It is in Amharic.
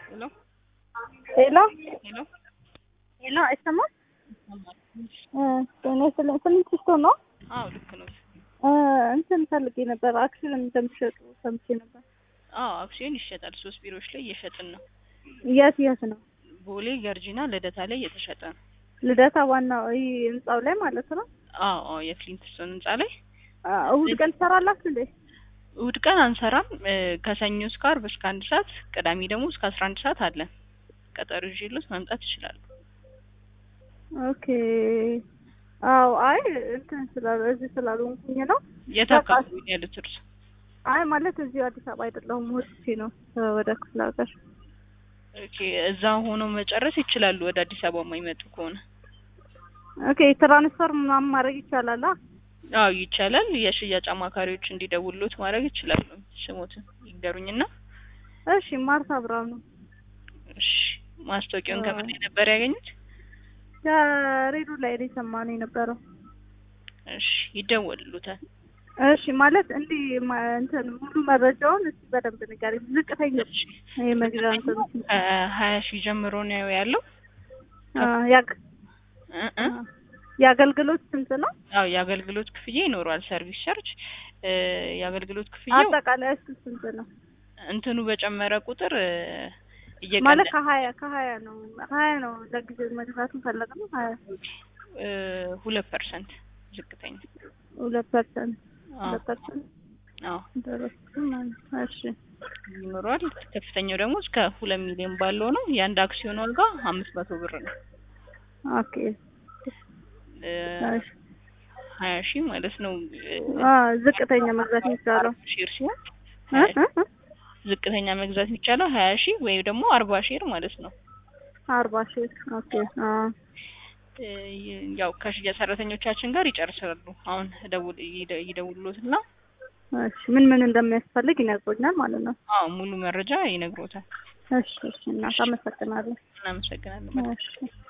ሄሎ ሄሎ ሄሎ ሄሎ አይሰማም? ይሰማል። እኔ ስለ ስምንት ስቶ ነው አዎ ልክ ነው። እንትን ፈልጌ ነበር። አክሲዮን እንደምትሸጡ ሰምቼ ነበር። አዎ አክሲዮን ይሸጣል። ሶስት ቢሮዎች ላይ እየሸጥን ነው። የት የት ነው? ቦሌ፣ ገርጂና ልደታ ላይ እየተሸጠ ነው። ልደታ ዋናው ይህ ህንጻው ላይ ማለት ነው። አዎ አዎ የክሊንትስቶን ህንጻ ላይ እሑድ ቀን ትሰራላችሁ እንዴ? እሑድ ቀን አንሰራም። እ፣ ከሰኞ እስከ ዓርብ እስከ አንድ ሰዓት፣ ቅዳሜ ደግሞ እስከ አስራ አንድ ሰዓት አለን። ቀጠሮ ይዤሎት መምጣት ይችላሉ። ኦኬ። አዎ አይ እንትን ስላሉ እዚህ ስላልሆንኩኝ ነው። የት በቃ አካባቢ ነው ያሉት እርሱ? አይ ማለት እዚሁ አዲስ አበባ አይደለሁም፣ ወጥቼ ነው ወደ ክፍለ ሀገር። ኦኬ እዛ ሆኖ መጨረስ ይችላሉ። ወደ አዲስ አበባ የማይመጡ ከሆነ ኦኬ ትራንስፈር ምናምን ማድረግ ይቻላል? አ? አዎ ይቻላል። የሽያጭ አማካሪዎች እንዲደውሉት ማድረግ ይችላሉ። ስሞትን ይንገሩኝና እሺ ማርታ ብርሃኑ እሺ። ማስታወቂያውን ከምን ላይ ነበር ያገኙት? ከሬዲዮ ላይ ነው የሰማነው የነበረው። እሺ ይደወልሉታል። እሺ ማለት እንዲህ ማ- እንትን ሙሉ መረጃውን እስቲ በደንብ ንገሪኝ። ዝቅተኛ እሺ የመግዣ እንትን ከሀያ ሺህ ጀምሮ ነው ያለው። አ፣ ያግ- እ እ የአገልግሎት ስንት ነው? አዎ የአገልግሎት ክፍያ ይኖረዋል። ሰርቪስ ቻርጅ እ፣ የአገልግሎት ክፍያው አጠቃላይ እሱ ስንት ነው? እንትኑ በጨመረ ቁጥር እ፣ ማለት እየቀነሰ ከሀያ ከሀያ ነው ሀያ ነው ለጊዜው መግዛት ፈለግ ነው ሀያ እ፣ ሁለት ፐርሰንት ዝቅተኛ ሁለት ፐርሰንት አዎ ሁለት ፐርሰንት አዎ ደረሱ ማለት ነው። እሺ ይኖረዋል። ከፍተኛው ደግሞ እስከ ሁለት ሚሊዮን ባለው ነው። የአንድ አክሲዮን ዋጋ አምስት መቶ ብር ነው። ኦኬ እ፣ እሺ ሀያ ሺህ ማለት ነው። እ፣ አ ዝቅተኛ መግዛት የሚቻለው ሼር ሲሆን እ? እ? እ? ዝቅተኛ መግዛት የሚቻለው ሀያ ሺህ ወይም ደግሞ አርባ ሼር ማለት ነው። አርባ ሺህ ኦኬ አ እ፣ ያው ከሽያጭ ሰራተኞቻችን ጋር ይጨርሳሉ። አሁን ደውል ይደ- ይደውሉትና እሺ ምን ምን እንደሚያስፈልግ ይነግሩኛል ማለት ነው። አዎ ሙሉ መረጃ ይነግሮታል። እሺ እሺ እናት አመሰግናለሁ። እናመሰግናለን። እሺ